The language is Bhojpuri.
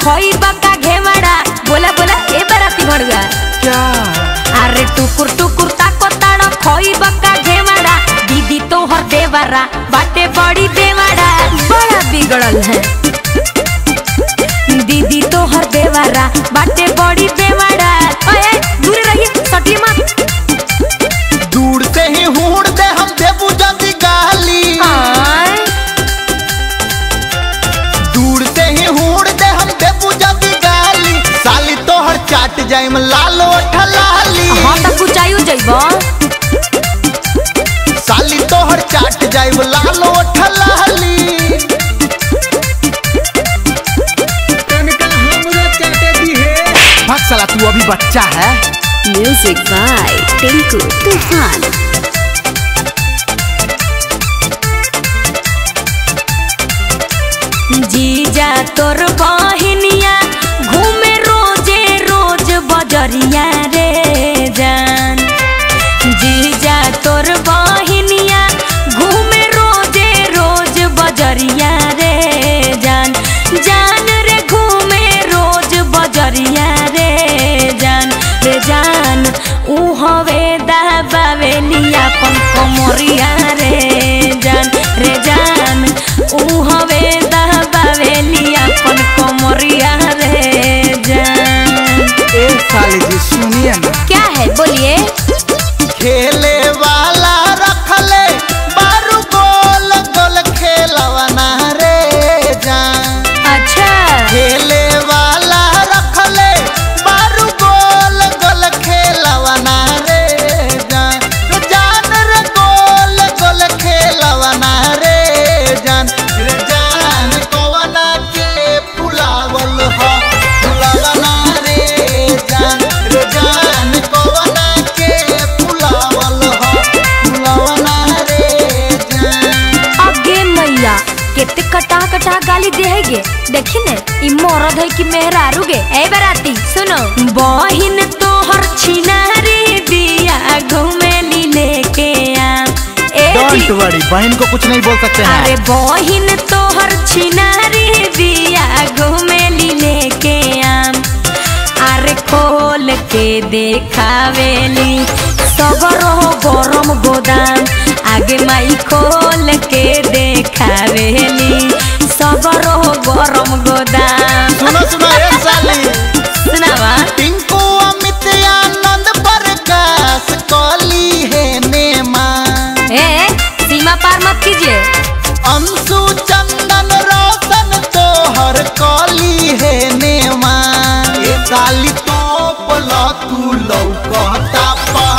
खोई बका घेवड़ा बोला बोला ए बराती भड़ुआ क्या अरे टुकुर टुकुर ताको ताड़ो खोई बका घेवड़ा दीदी तो हर देवरा बाटे बड़ी देवड़ा बड़ा बिगड़ल है दीदी तो हर देवरा बाटे बड़ी देवड़ा ओए दूर रहिए सटी मत दूर से ही हूड़ दे हम देबू जदी गाली आय दूर से ही हूड़ दे हम देबू जदी गाली साली तोहर चाट जाइम लालो ठलाली हाँ तो कुछ आयु जइबो साली तोहर चाट जाइम लालो ठलाली भाग साला तू अभी बच्चा है म्यूजिक बाय टिंकू तूफान जीजा तोर बहिनिया घूमे रोजे रोज बजरिया रे जान जीजा तोर बहिनिया घूमे रोजे रोज बजरिया रे जान जान रे घूमे रोज बजरिया रे जान रे जान ऊ हवे दबावेली अपन कमरिया रे जान रे जान ऊ हवे दबावेली अपन कमरिया रे जान ए साली जी सुनिए ना क्या है बोलिए खेले वाला रखले बारू गोल गोल खेलवना रे जान अच्छा खेले वाला रखले बारू गोल गोल खेलवना रे जान जान रे गोल गोल खेलवना रे जान रे जान कवना के फुलावल ह फुलावना रे जान रे जान कवना के फुलावल ह फुलावना रे जान आगे मैया केते कटा कटा गाली देहेगे देखी ने ई मरद है कि मेहरारू गे ए बराती सुनो बहिन तोहर छिनारी दिया घुमेली लेके आ ए जी वरी बहन को कुछ नहीं बोल सकते अरे बहिन तोहर छिनारी दिया घुमेली लेके आम अरे खोल के देखावेली सगरो गरम गोदाम आगे माई खोल के देखावेली सगरो गरम गोदाम सुनो सुनो ए साली सुनावा टिंकू अमित आनंद प्रकाश कली है नेमा ए सीमा पार मत कीजिए अंशु चंदन रोशन तोहर कली है नेमा ए साली तो बोला तू लौकता